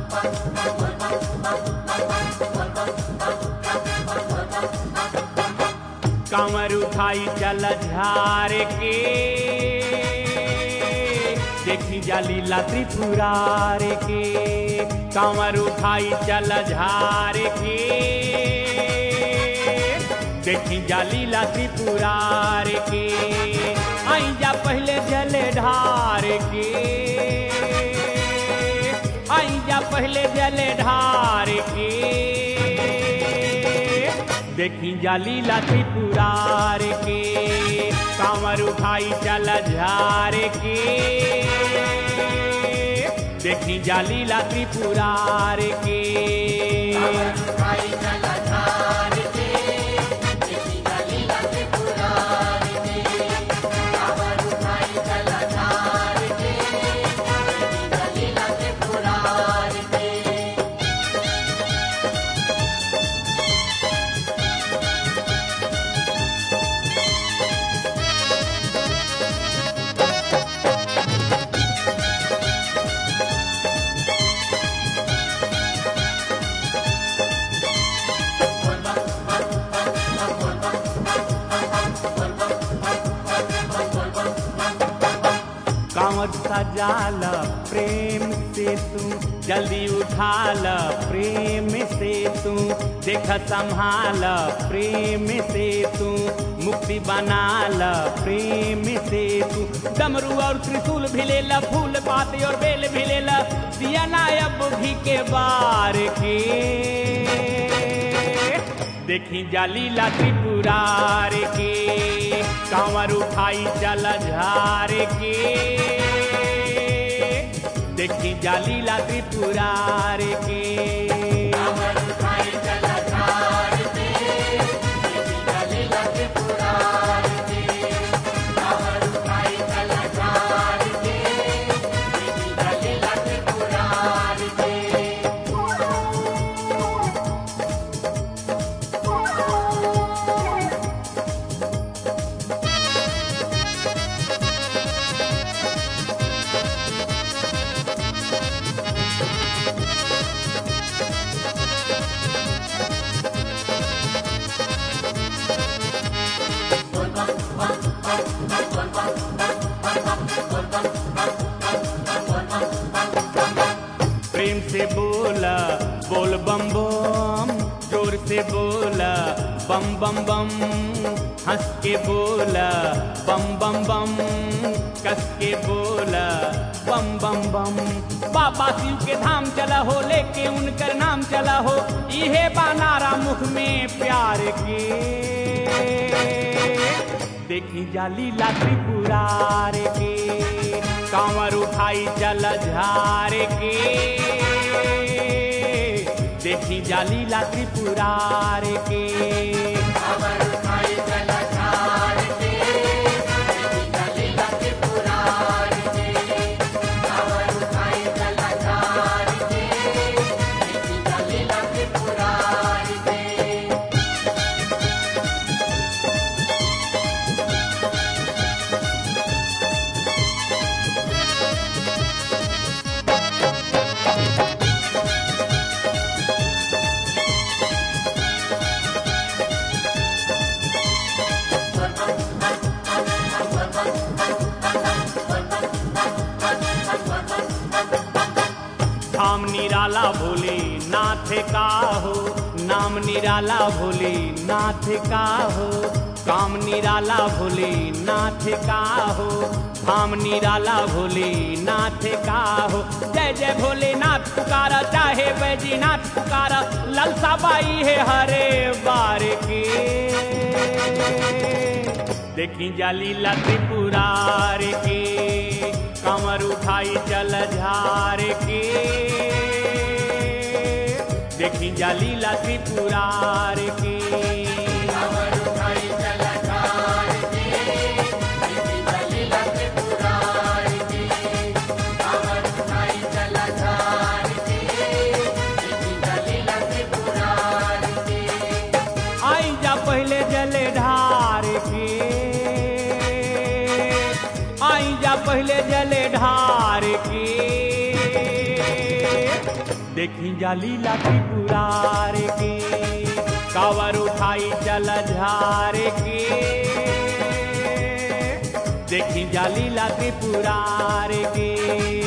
कांवर उठाई चल झार के देखी जालीला त्रिपुरार के कांवर उठाई चल झार के देखी जालीला त्रिपुरार के आई जा पहले जले ढार के आई जा पहले जले ढार के देखी जाली लाठी पुरार के कांवर उठाई चल झार के देखी जाली लाठी पुरार के कांवर सजाल प्रेम से तू जल्दी उठाल प्रेम से तू देख संभाल प्रेम से तू मुक्ति बनाल प्रेम से तू डमरू और त्रिशूल भिलेला फूल पाते और बेल भिलेला दिया नायब भी के बार के देखी जाली लाठी पुरार के कांवर उठाई चल झार के देखी जाली लाठी पुरार के प्रेम से बोला बोल बम बम जोर से बोला बम बम बम हंस के बोला बम बम बम कस के बोला बम बम बम बाबा शिव के धाम चला हो लेके उनकर नाम चला हो इहे बानारा मुख में प्यार के देखी जाली लाठी पुरार के कांवर उठाई चल झार के देखी जाली लाठी पुरार के धाम निराला भोले नाथ का हो नाम निराला भोले नाथ का हो काम निराला भोले नाथ का हो धाम निराला भोले नाथ का हो जय जय भोलेनाथ पुकारा चाहे बैजीनाथ पुकारा ललसा बाई है हरे बार के देखी जाली लती पुरार के कमर उठाई चल झार के देखी जाली लती पुरार के आई जा पहले जले ढार के आई जा पहले जले ढार के देखी जाली लाठी पुरार के कावर उठाई चल झार के देखी जाली लाठी पुरार के